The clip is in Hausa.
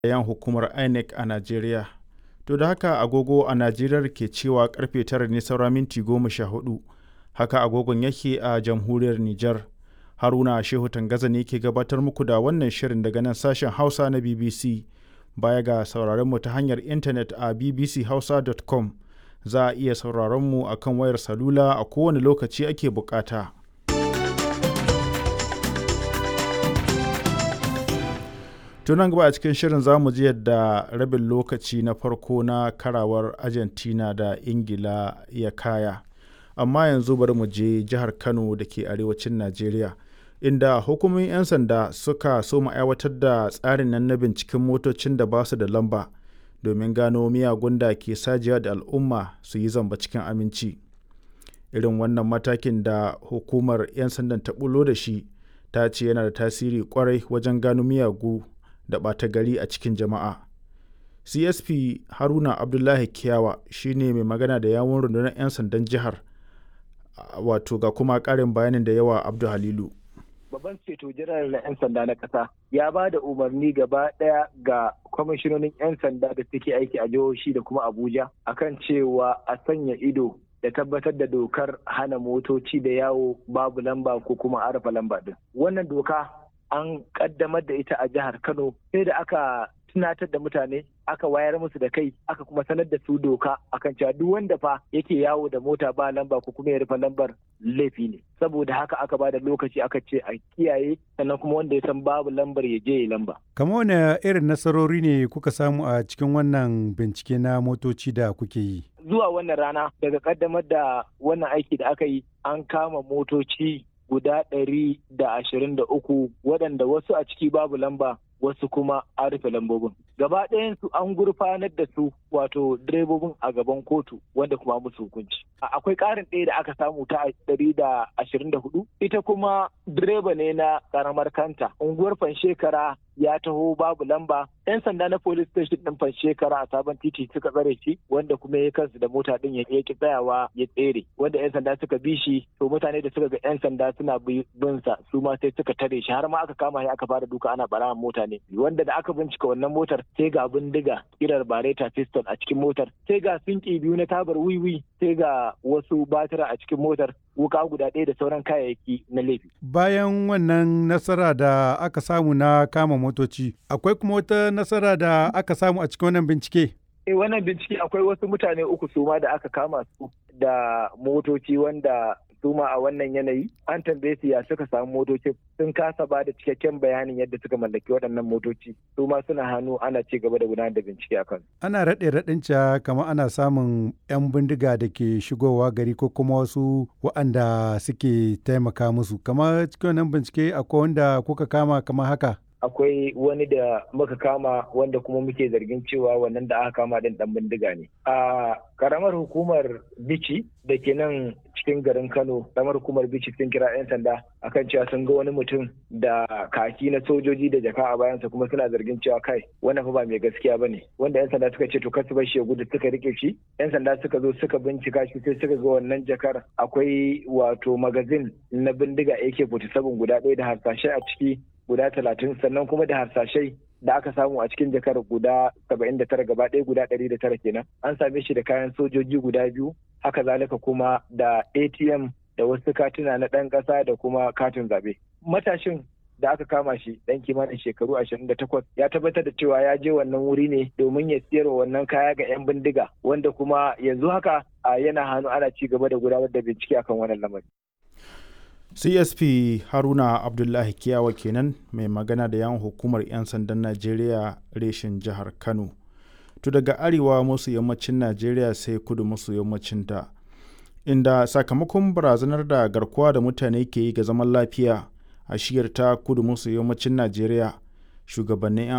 yan hukumar INEC a Najeriya. To da haka agogo a Najeriya ke cewa karfe tara ne saura minti goma sha hudu. Haka agogon yake a jamhuriyar Nijar. Haruna Shehu Tangaza ne ke gabatar muku da wannan shirin daga nan sashen Hausa na BBC. Baya ga sauraron mu ta hanyar intanet a bbchausa.com za a iya sauraron mu a kan wayar salula a kowane lokaci ake bukata. tunan gaba a cikin shirin za mu ji yadda rabin lokaci na farko na karawar argentina da ingila ya kaya amma yanzu bari mu je jihar kano da ke arewacin najeriya inda hukumomin 'yan sanda suka so aiwatar da tsarin nan na binciken motocin da ba su da lamba domin gano miyagun da ke sajiya da al'umma su yi zamba cikin aminci irin wannan matakin da hukumar 'yan sandan ta bulo da shi ta ce yana da tasiri kwarai wajen gano miyagu da ɓata gari a cikin jama'a. CSP Haruna Abdullahi Kiyawa shine mai magana da yawun rundunar 'yan sandan jihar wato ga kuma ƙarin bayanin da yawa Abdu Halilu. Babban ceto jiran na 'yan sanda na ƙasa ya ba da umarni gaba ɗaya ga kwamishinonin 'yan sanda da suke aiki a jihohi da kuma Abuja akan cewa a sanya ido da tabbatar da dokar hana motoci da yawo babu lamba ko kuma arafa lamba din. Wannan doka an kaddamar da ita a jihar Kano sai da aka tunatar da mutane aka wayar musu da kai aka kuma sanar da su doka akan cewa duk wanda fa yake yawo da mota ba lamba ko kuma ya rufe lambar laifi ne saboda haka aka ba da lokaci aka ce a kiyaye sannan kuma wanda ya san babu lambar ya je ya lamba kamar wani irin nasarori ne kuka samu a cikin wannan bincike na motoci da kuke yi zuwa wannan rana daga kaddamar da wannan aiki da aka yi an kama motoci guda ɗari da ashirin da uku waɗanda wasu a ciki babu lamba wasu kuma an rufe lambobin. Gaba ɗayansu an gurfanar da su wato direbobin a gaban kotu wanda kuma musu hukunci. Akwai ƙarin ɗaya da aka samu ta ɗari da ashirin da hudu. Ita kuma direba ne na ƙaramar kanta. Unguwar Fanshekara ya taho babu lamba. 'Yan sanda na police station ɗin Fanshekara a sabon titi suka tsare shi wanda kuma ya kansu da mota ɗin ya ki tsayawa ya tsere. Wanda 'yan sanda suka bi shi to mutane da suka ga 'yan sanda suna bin sa su ma sai suka tare shi har ma aka kama shi aka fara duka ana ɓarawan mota ne. wanda da aka bincika wannan motar sai ga bindiga kirar bareta pistol a cikin motar sai ga sinki biyu na tabar wiwi sai ga wasu batira a cikin motar wuka guda ɗaya da sauran kayayyaki na laifi. Bayan wannan nasara da aka samu na kama motoci, akwai kuma wata nasara da aka samu a cikin wannan bincike? Eh wannan bincike akwai wasu mutane uku suma da aka kama su da motoci wanda suma a wannan yanayi an tambaye su ya suka samu motocin sun kasa ba da cikakken bayanin yadda suka mallaki waɗannan motoci su ma suna hannu ana ci gaba da gudanar da bincike a kan ana raɗe raɗin ca kamar ana samun 'yan bindiga da ke shigowa gari ko kuma wasu waɗanda suke taimaka musu kamar cikin wannan bincike akwai wanda kuka kama kamar haka akwai wani da muka kama wanda kuma muke zargin cewa wannan da aka kama din dan bindiga ne a karamar hukumar bici da ke nan cikin garin kano karamar hukumar bici sun kira 'yan sanda akan cewa sun ga wani mutum da kaki na sojoji da jaka a bayansa kuma suna zargin cewa kai wannan fa ba mai gaskiya bane wanda 'yan sanda suka ce to kar su bar shi ya gudu suka rike shi 'yan sanda suka zo suka bincika shi sai suka ga wannan jakar akwai wato magazin na bindiga AK47 guda ɗaya da harsashe a ciki guda talatin sannan kuma da harsashai da aka samu a cikin jakar guda saba'in da tara gaba ɗaya guda ɗari da tara kenan an same shi da kayan sojoji guda biyu haka zalika kuma da atm da wasu katuna na ɗan ƙasa da kuma katin zaɓe matashin da aka kama shi ɗan kimanin shekaru ashirin da takwas ya tabbatar da cewa ya je wannan wuri ne domin ya siyarwa wannan kaya ga 'yan bindiga wanda kuma yanzu haka yana hannu ana ci gaba da gudanar da bincike akan wannan lamari csp haruna abdullahi kiyawa kenan mai magana da yawon hukumar 'yan sandan najeriya reshen jihar kano to daga arewa masu yammacin najeriya sai kudu masu yammacin ta inda sakamakon barazanar da garkuwa da mutane ke yi ga zaman lafiya a shiyar ta kudu masu yammacin najeriya shugabannin 'yan